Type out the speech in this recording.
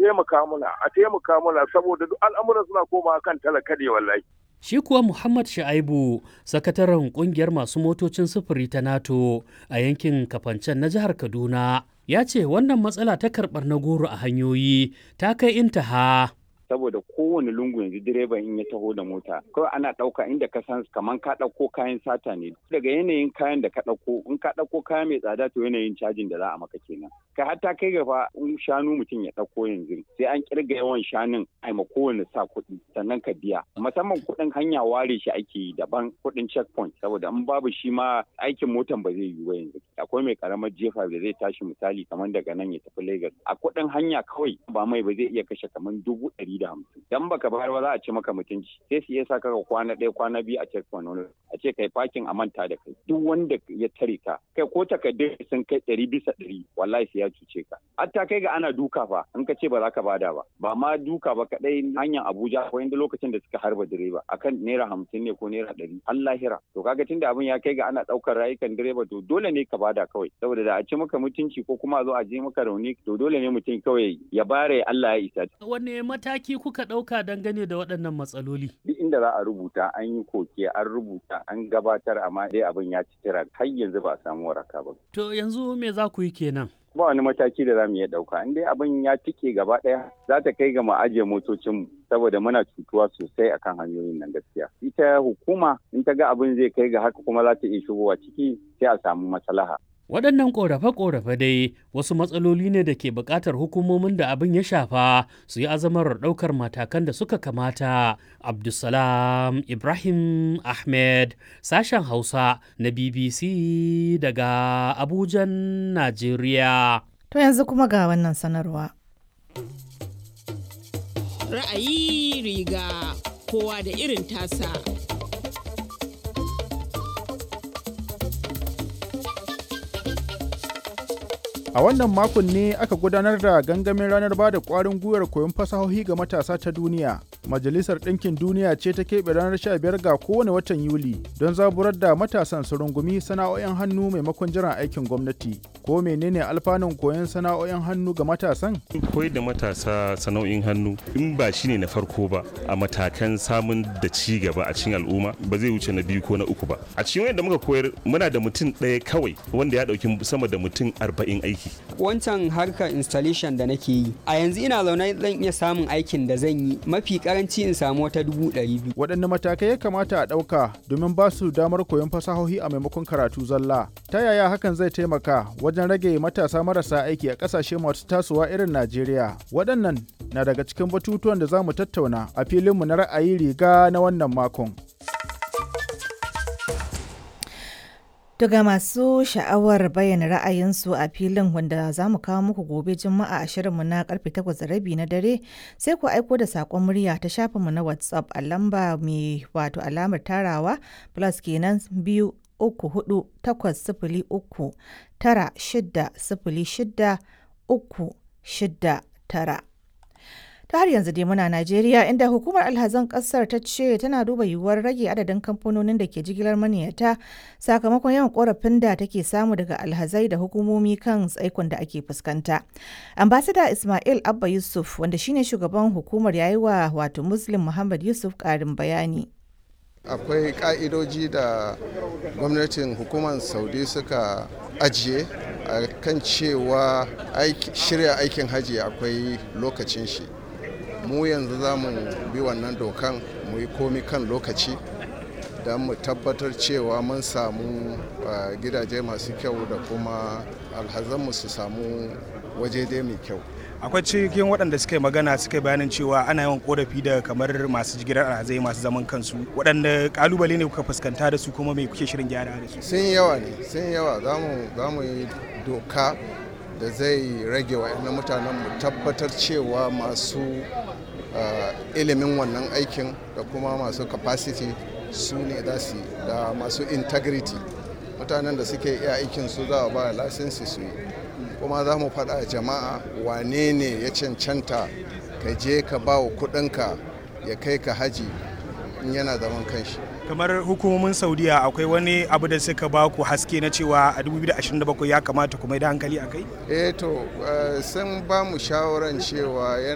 taimaka mana a taimaka mana saboda duk al'amuran suna koma kan talaka ne wallahi Shi kuwa Muhammad Sha'aibu, sakataren kungiyar masu motocin sufuri ta NATO a yankin Kafancen na jihar Kaduna, ya ce wannan matsala ta karɓar na goro a hanyoyi ta kai intaha. saboda kowane lungu yanzu direban in ya taho da mota kawai ana ɗauka inda ka san kaman ka ɗauko kayan sata ne daga yanayin kayan da ka ɗauko in ka ɗauko kaya mai tsada to yanayin cajin da za a maka kenan ka hatta kai gaba in shanu mutum ya ɗauko yanzu sai an kirga yawan shanun a ma kowane sa kuɗi sannan ka biya musamman kuɗin hanya ware shi ake yi daban kuɗin checkpoint saboda in babu shi ma aikin motan ba zai yiwu ba yanzu akwai mai karamar jefa da zai tashi misali kamar daga nan ya tafi Lagos a kuɗin hanya kawai ba mai ba zai iya kashe kamar dubu ɗari da hamsin dan baka bayar ba za a ce maka mutunci sai su iya saka ka kwana ɗaya kwana biyu a checkpoint wani a ce kai parking a manta da kai duk wanda ya tare ka kai ko takardun sun kai ɗari bisa ɗari wallahi sai ya cuce ka hatta kai ga ana duka fa in ka ce ba za ka bada ba ba ma duka ba kaɗai hanyar Abuja ko inda lokacin da suka harba direba akan naira hamsin ne ko naira ɗari an lahira to kaga tunda abin ya kai ga ana ɗaukar rayukan direba to dole ne ka bada kawai saboda da a ce maka mutunci ko kuma a zo a je maka rauni to dole ne mutum kawai ya bare Allah ya isa Wanne mataki kuka ɗauka dangane da waɗannan matsaloli? duk inda za a rubuta an yi koke an rubuta an gabatar amma dai abin ya ci tira har yanzu ba a samu waraka ba To yanzu me za ku yi kenan? ba wani mataki da za mu iya ɗauka in dai abin ya tike gaba ɗaya za ta kai ga mu ajiye motocinmu saboda muna cutuwa sosai akan hanyoyin nan gaskiya ita hukuma in ta ga abin zai kai ga haka kuma za ta iya shigowa ciki sai a samu maslaha Waɗannan ƙorafe-ƙorafe dai wasu matsaloli ne da ke buƙatar hukumomin da abin ya shafa su yi azamar ɗaukar matakan da suka kamata. Abdulsalam Ibrahim Ahmed, sashen Hausa na BBC daga Abujan, Najeriya. To yanzu kuma ga wannan sanarwa. Ra'ayi riga kowa da irin tasa. A wannan makon ne aka gudanar da gangamin ranar ba da ƙwarin gwiwar koyon fasahohi ga matasa ta duniya. Majalisar Ɗinkin Duniya ce ta keɓe ranar 15 ga kowane watan Yuli don zaburar da matasan su rungumi sana'o'in hannu maimakon jiran aikin gwamnati. Ko menene alfanun koyon sana'o'in hannu ga matasan? koyar da matasa sana'o'in hannu in ba shi ne na farko ba a matakan samun da ci gaba a cikin al'umma ba zai wuce na biyu ko na uku ba a cikin wanda muka koyar muna da mutum ɗaya kawai wanda ya ɗauki sama da mutum arba'in aiki wancan harkar installation da nake yi a yanzu ina zaune zan iya samun aikin da zan yi mafi karanci in samu wata dubu ɗari biyu Waɗanne matakai ya kamata a ɗauka domin ba su damar koyon fasahohi a maimakon karatu zalla? Ta yaya hakan zai taimaka wajen rage matasa marasa aiki a ƙasashe masu tasowa irin Najeriya? Waɗannan na daga cikin batutuwan da za mu tattauna a filinmu na ra'ayi riga na wannan makon. Daga masu sha'awar bayyana ra'ayinsu a filin wanda za mu kawo muku gobe juma'a a shirinmu na karfe 8:30 na dare sai ku aiko da saƙon murya ta shafinmu na WhatsApp a lamba mai wato alamar tarawa plus kenan biyu uku hudu takwas sifili uku tara shida sifili shida uku shida tara. ta har yanzu dai muna Najeriya inda hukumar alhazan kasar ta ce tana duba yiwuwar rage adadin kamfanonin da ke jigilar maniyata sakamakon yawan korafin da take samu daga alhazai da hukumomi kan tsaikon da ake fuskanta. Ambasada Ismail Abba Yusuf wanda shine shugaban hukumar yayi wa wato Muslim Muhammad Yusuf karin bayani. akwai ka'idoji da gwamnatin hukumar saudi suka ajiye a kan cewa shirya aikin hajji akwai lokacin shi mu yanzu za mu bi wannan dokan mu yi komi kan lokaci don mu tabbatar cewa mun samu gidaje masu kyau da kuma alhazanmu su samu waje dai mai kyau akwai cikin waɗanda suka yi magana suka yi bayanin cewa ana yawan korafi da kamar masu jigilar alhazai masu zaman kansu waɗanda kalubale ne kuka fuskanta da su kuma mai kuke shirin gyara da su sun yawa ne sun yawa za mu yi doka da zai rage wa mutanen mu tabbatar cewa masu ilimin wannan aikin da kuma masu capacity su ne za su da masu integrity mutanen da suke iya aikin su za a ba lasinsi su yi kuma za mu faɗa jama'a wane ne ya cancanta ka je ka ba wa kuɗinka ya kai ka haji in yana zaman kanshi kamar hukumomin saudiya akwai wani abu da suka ba ku haske na cewa a 2027 ya kamata kuma da hankali a kai eh to sun ba mu shawaran cewa